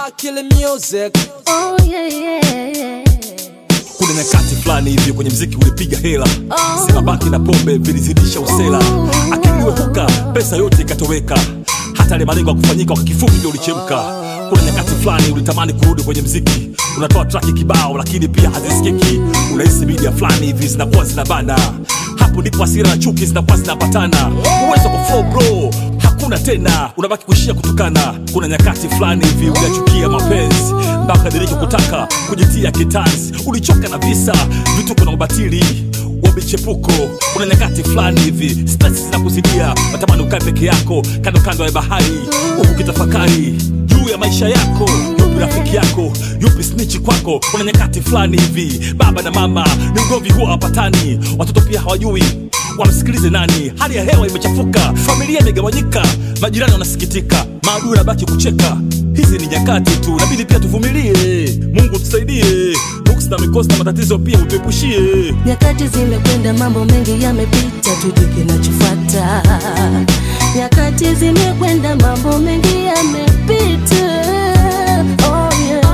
Akili Music. Oh, yeah, yeah, yeah. kuna nyakati fulani hivi kwenye mziki ulipiga hela Oh. sema baki na pombe vilizidisha usela akiliwehuka pesa yote ikatoweka hata ile malengo ya kufanyika kwa kifupi ndio ulichemka kuna nyakati fulani ulitamani kurudi kwenye mziki unatoa traki kibao lakini pia hazisikiki unahisi media fulani hivi zinakuwa zinabana hapo ndipo hasira na chuki zinakuwa zinapatana uwezo kwa flow bro hakuna tena unabaki kuishia kutukana kuna nyakati fulani hivi unachukia mapenzi mpaka diriki kutaka kujitia kitanzi ulichoka na visa vituko na ubatili wa michepuko kuna nyakati fulani hivi stress zinakuzidia natamani ukae peke yako kando kando ya bahari huku kitafakari juu ya maisha yako yupi rafiki yako yupi snichi kwako kuna nyakati fulani hivi baba na mama ni ugomvi huwa wapatani watoto pia hawajui wamsikilize nani hali ya hewa imechafuka familia imegawanyika majirani wanasikitika maadui nabaki kucheka hizi ni nyakati tu nabidi pia tuvumilie mungu tusaidie nuksi na mikosi na matatizo pia utuepushie nyakati zimekwenda mambo mengi yamepita tujue kinachofuata nyakati zimekwenda mambo mengi yamepita oh, yeah.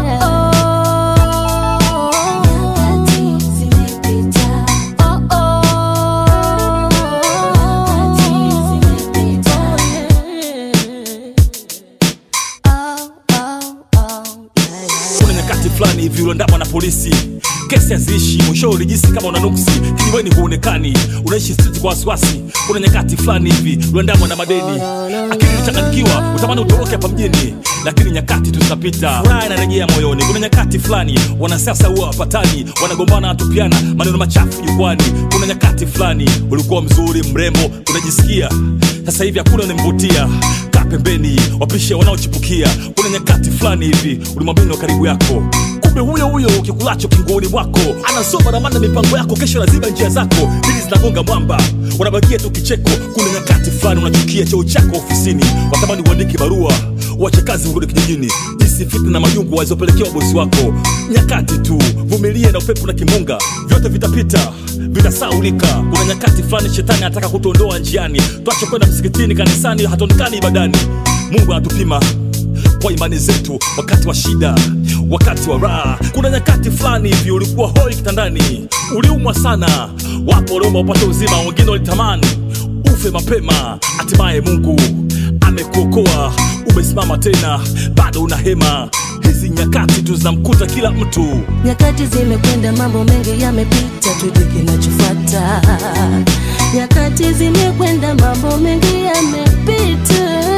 Nyakati zimepita. Oh, oh. Nyakati zimepita. Oh, oh, oh, yeah, yeah. kuna nyakati fulani hivi uliandamwa na polisi kesi haziishi mwisho ulijisi kama una nuksi kijiweni huonekani unaishi street kwa wasiwasi kuna nyakati fulani hivi uliandamwa na madeni akili ilichanganyikiwa utamani utoroke hapa mjini lakini nyakati tu zinapita furaha inarejea moyoni kuna nyakati fulani wanasiasa huwa wapatani wanagombana watupiana maneno machafu jukwani kuna nyakati fulani ulikuwa mzuri mrembo unajisikia sasa hivi hakuna unamvutia kaa pembeni wapishe wanaochipukia kuna nyakati fulani hivi ulimwambia ni wa karibu yako kumbe huyo huyo ukikulacho kinguoni mwako anasoma ramana mipango yako kesho lazima njia zako dili zinagonga mwamba unabakia tu kicheko kuna nyakati fulani unachukia cheo chako ofisini watamani uandike barua uache kazi urudi kijijini jinsi fitna na majungu walizopelekea bosi wako nyakati tu vumilie na upepo na kimunga vyote vitapita vitasaulika kuna nyakati fulani shetani anataka kutuondoa njiani twache kwenda msikitini kanisani hatuonekani ibadani mungu anatupima kwa imani zetu wakati wa shida wakati wa raha kuna nyakati fulani hivi ulikuwa hoi kitandani uliumwa sana wapo waliomba upate uzima wengine walitamani ufe mapema hatimaye mungu amekuokoa umesimama tena bado una hema hizi nyakati tu zinamkuta kila mtu nyakati zimekwenda mambo mengi yamepita tujue kinachofuata nyakati zimekwenda mambo mengi yamepita